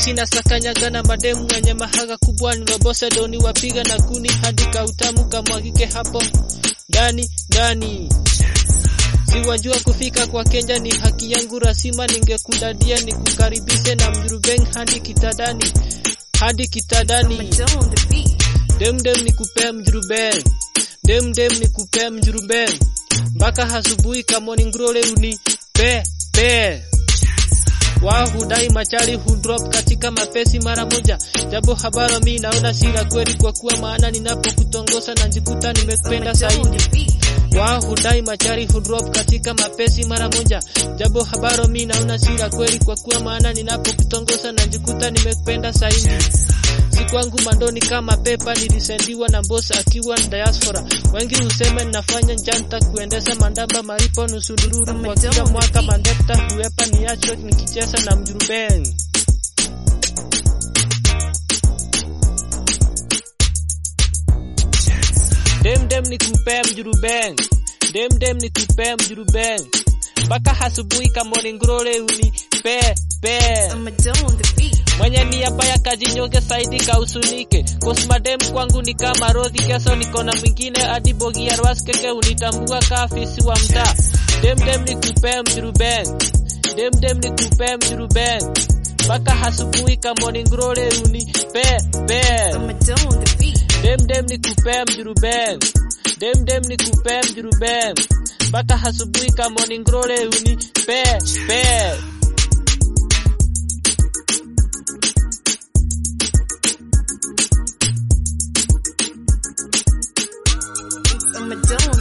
Cheki na sakanyaga na mademu wenye mahaga kubwa nilobose doni wapiga na kuni hadi kautamu kamwagike hapo ndani ndani. Siwajua kufika kwa Kenya ni haki yangu rasima, ningekudadia nikukaribishe na mjurubeng hadi kitadani hadi kitadani. on the beat. Dem dem nikupea mjurubeng, dem dem nikupea mjurubeng mpaka hasubuhi kamoni ngrole uni pe pe wao hudai machari hudrop katika mapesi mara moja, japo habara mi naona sira kweli, kwa kuwa maana ninapokutongosa najikuta nimekupenda on zaidi. the beat. Wao hudai machari hudrop katika mapesi mara moja, japo habaro mi naona sira kweli, kwa kuwa maana ninapokutongosa najikuta nimekupenda zaidi. Si kwangu mandoni kama pepa, nilisendiwa na boss akiwa ni diaspora. Wengi husema ninafanya njanta kuendesha mandamba maripo nusu dururu kwa kila mwaka mandekta huepa niacho nikicheza na mjurubeng. Dem dem nikupea mjurubeng, dem dem nikupea mjurubeng mpaka hasubuhi kamoni ngrole uni pe pe I'm a on the beat. mwenye nia baya kajinyonge saidi kausunike kosmadem kwangu ni kama rodhi keso niko na mwingine hadi bogiarwaskeke unitambua kaafisi wa mtaa demdem ni kupee mjurubeng demdem ni kupee mjurubeng mpaka hasubuhi kamoni ngrole uni pe pe I'm a on the beat. demdem ni kupee mjurubeng demdem ni kupee mjurubeng mpaka hasubuhi kamoni ngrole uni pe pe I'm a on